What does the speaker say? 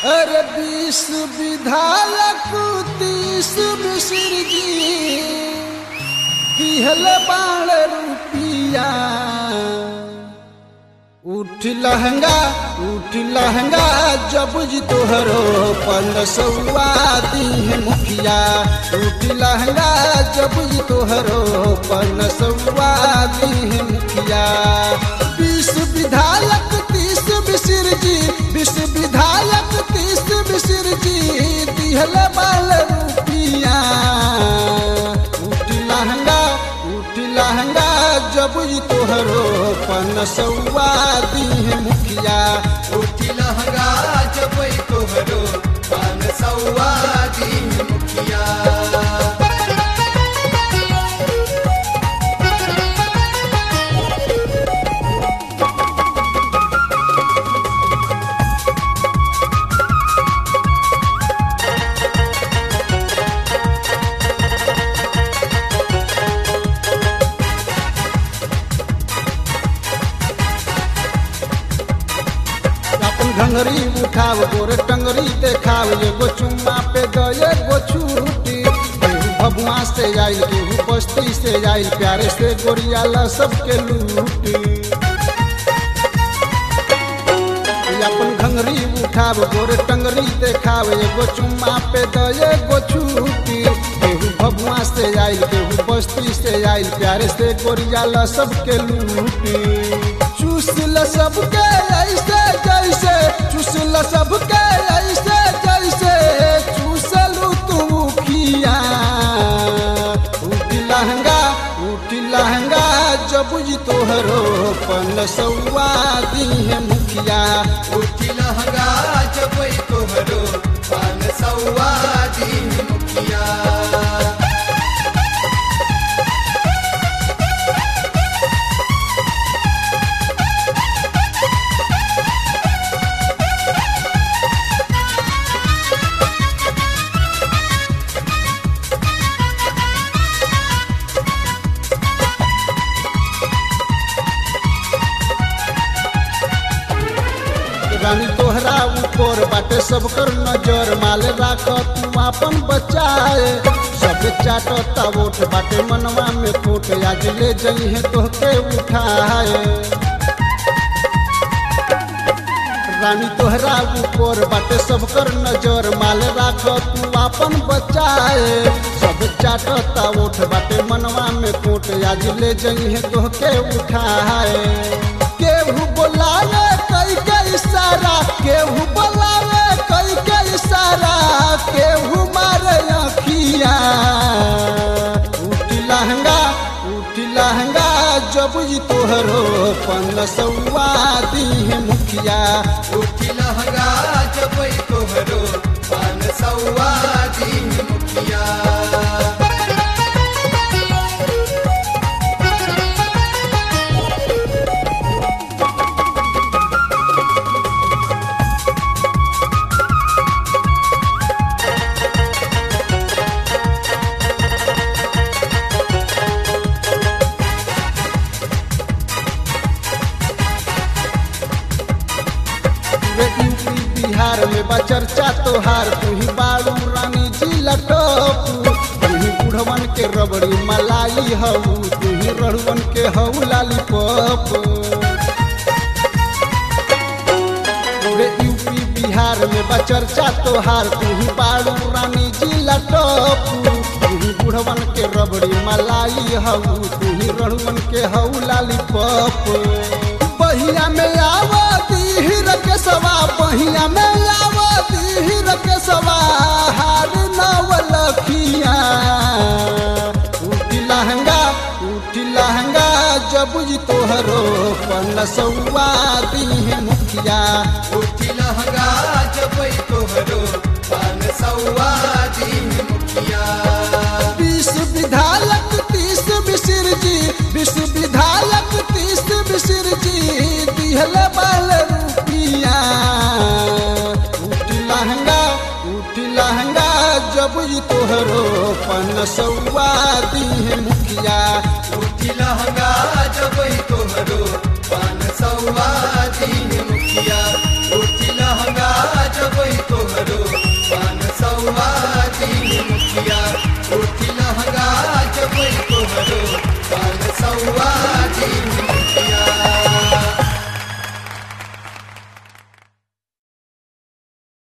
अरे बीस विधायक तीस मिश्र जी दिहल बाण रुपिया उठ लहंगा उठ लहंगा जब जी तोहरो पन सौआ दीह मुखिया उठ लहंगा जब जी तोहरो पन सौआ दीह मुखिया बीस विधायक तीस मिश्र जी बीस विधायक तीस मिश्र जी दिहल बाल रुपिया उठ लहंगा उठ लहंगा जब जी तोहरो पन सौआ दीह मुखिया उठी लहंगा जब तोहरो पान सौआ दिन मुखिया अपन घंगरी उठाव गोरे टंगरी देखाव एगो चुम्मा पे द एगो छूटी केहू भभुआ से आइल केहू बस्ती से आइल प्यारे से गोरियाला सबके लूटी अपन घंगरी उठाव गोरे टंगरी देखाव एगो चुम्मा पे द एगो छूटी केहू भभुआ से आइल केहू बस्ती से आइल प्यारे से गोरियाला सबके लूटी चूसल सबके ऐसे जैसे चूसल सबके ऐसे जैसे चूसलू तू खिया उठ लहंगा उठ लहंगा जब जी तोहरो पन सौआ दीह मुखिया उठी लहंगा जब तोहरो पान सौआ दिन मुखिया रानी तोहरा ऊपर बाटे सब कर नजर माल राख तू अपन बचाए सब चाटता वोट बाटे मनवा में खोट आज ले जइहे तोहके उठाए रानी तोहरा ऊपर बाटे सब कर नजर माल राख तू अपन बचाए सब चाटता वोट बाटे मनवा में खोट आज ले जइहे तोहके उठाए केहू बोलावे कई के इशारा केहू बोलावे कई के इशारा केहू मारे अखिया उठ लहंगा उठ लहंगा जब जी तोहरो पन सौआ दीह मुखिया उठी लहंगा जब तोहरो पान सौआ दिन मुखिया वे यूपी बिहार में बा चर्चा तोहार तू ही बालू रानी जी लटोपू तू ही बुढ़वन के रबड़ी मलाई हऊ तू ही रड़ुवन के हऊ लालीपॉप वे यूपी बिहार में बा चर्चा तोहार तू ही बालू रानी जी लटोपू तू ही बुढ़वन के रबड़ी मलाई हऊ तू ही रड़ुवन के हऊ लालीपॉप बहिया में आवती हिर के सवा बहिया में आवती हिर के सवा हार नवलखिया उठी लहंगा उठी लहंगा जब जी तोहरो पन सौआ दीह मुखिया उठी लहंगा जब तोहरो पान सौआ दिन मुखिया